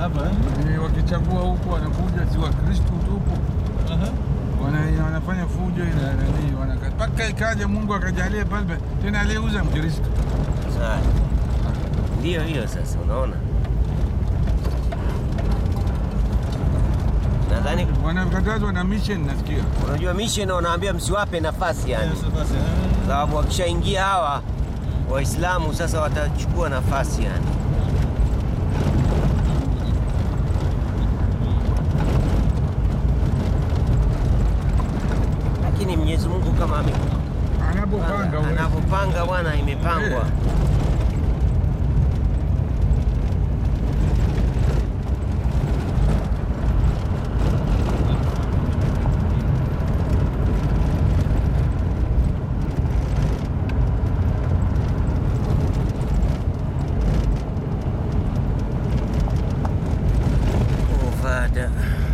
Hapa eh? Eh, wakichagua huku wanakuja si Wakristo tupu Aha. wana, wanafanya fujo ila nani wanaka- mpaka ikaja Mungu akajalia pale tena aliyeuza Mkristo. Sawa. Ndio hiyo sasa, unaona. Nadhani Wanakatazwa na mission nasikia. unajua mission wanaambia msiwape nafasi yani, Yes, basi, eh. sababu wakishaingia hawa Waislamu sasa watachukua nafasi yani. Lakini Mwenyezi Mungu kama ame- Anapopanga huwezi. anavyopanga bwana, imepangwa. Eh. Ovada.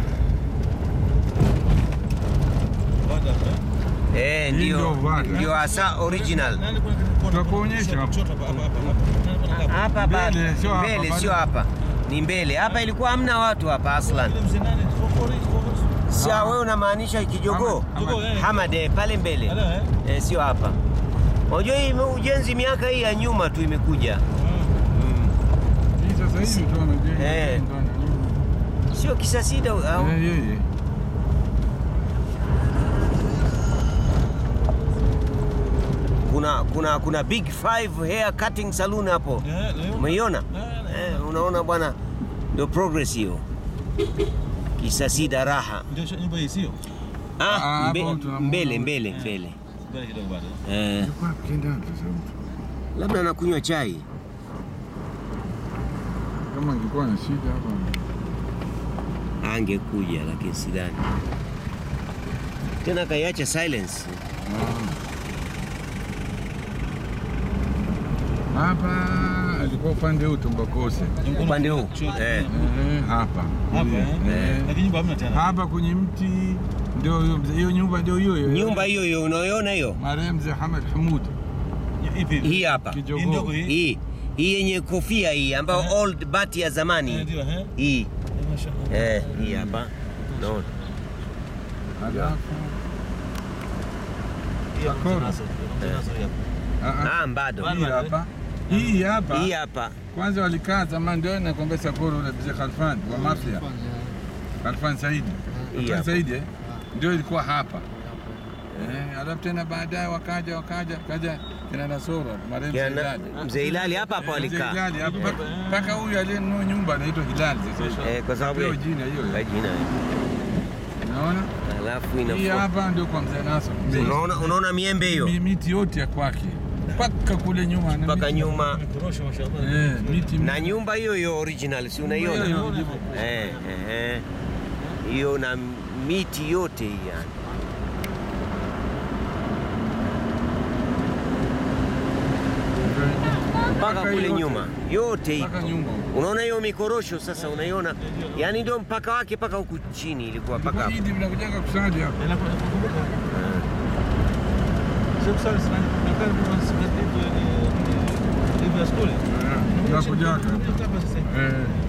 Baada, eh. Eh, Hii ndio ndio Ovada. ndio hasa original. Nani kuna kona- Tutakuonyesha hapa. Kushoto hapa, hapa, hapa, hapa. Nani kuna hapa? Hapa ba- Mbele, sio hapa, mbele, bado. sio hapa, ni mbele. Hapa ilikuwa hamna watu hapa aslan. Yule mzee nani? Kokori, kokori. Sio wewe unamaanisha kijogoo Hamad. Jogoo, eh. Hamad, eh, pale mbele Ala, eh. eh, sio hapa. Unajua hii ime- ujenzi miaka hii ya nyuma tu imekuja, Mm. Hii sasa hivi tu wamejenga. Eh. ndo nani. sio kisasida au Eh, yeye. kuna kuna kuna big five hair cutting saloon hapo, Eh, leo. umeiona? Eh, Eh, unaona bwana, ndio progress hiyo. Kisasida raha. Ndio sho- nyumba hii sio? Ah, Ah, mbe, hapo tunamuona mbele huyu. mbele mbele. Mbele kidogo bado. Eh, Yuko wapi kenda wapi sasa mtu? labda anakunywa chai. Kama angekuwa na shida hapa. Angekuja lakini sidhani. Tena kaiacha silence. Ah. Hapa alikuwa upande huu Tumbakose. Upande huu. Kushoto. Eh. Eh, hapa. Hapa, eh. Eh. Lakini nyumba hamna tena. Hapa kwenye mti ndio hiyo mzee- hiyo nyumba ndio hiyo hiyo. Nyumba hiyo hiyo unayoona hiyo? marehemu mzee Hamad Hamud Ipi? Hii hapa. Hii ndogo kijogoo. hii. Hii hii yenye kofia hii ambayo Eh. old bati ya Eh, zamani. ndio, eh. Hii. Eh, mashallah. Eh, hii hapa. Naona. Alafu Hiyo Bakora. mtanaso, mtanaso hii hapa. ah, ah, Ah, bado. Bado. hii hapa hii hapa Hii hapa. kwanza walikaa zamani, ndio nakwambia Sakoro ule mzee Khalfan wa Mafia, Khalfan Saidi, Hii Khalfan hapa. Saidi eh, ndio ilikuwa hapa eh, alafu tena baadaye wakaja wakaja kaja kina Nasoro marehemu mzee Kina- Hilali. Mzee Hilali hapa hapa Eh, mzee walikaa. Hilali hapa mpaka- mpaka huyu aliyenunua nyumba anaitwa Hilali sasa hivi. Eh, kwa sababu Ndio ya- jina hiyo kwa hiyo. jina. Unaona? Alafu Hii inafuata. hapa ndio kwa mzee Nasoro. Mzee- Unaona unaona miembe hiyo? Mi- miti yote ya kwake mpaka kule nyuma na Mpaka miti- nyuma. Mikorosho, mashallah. Eh, miti Na nyumba hiyo hiyo original, si unaiona? Hiyo, hiyo. Eh, eh, eh. Hiyo na miti yote hii yani. Mpaka kule yote. nyuma yote mpaka ipo. nyumba Unaona hiyo mikorosho sasa, unaiona yani, ndio mpaka wake mpaka huku chini ilikuwa mpaka hapo. Idi mnakujaga kusali hapa Eh, nakumbuka- nakumbuka. Sio kusali sana, nakaa kwa siku hivi, eh, hivi ya skuli. mnakujaga Hapa sasa hivi. eh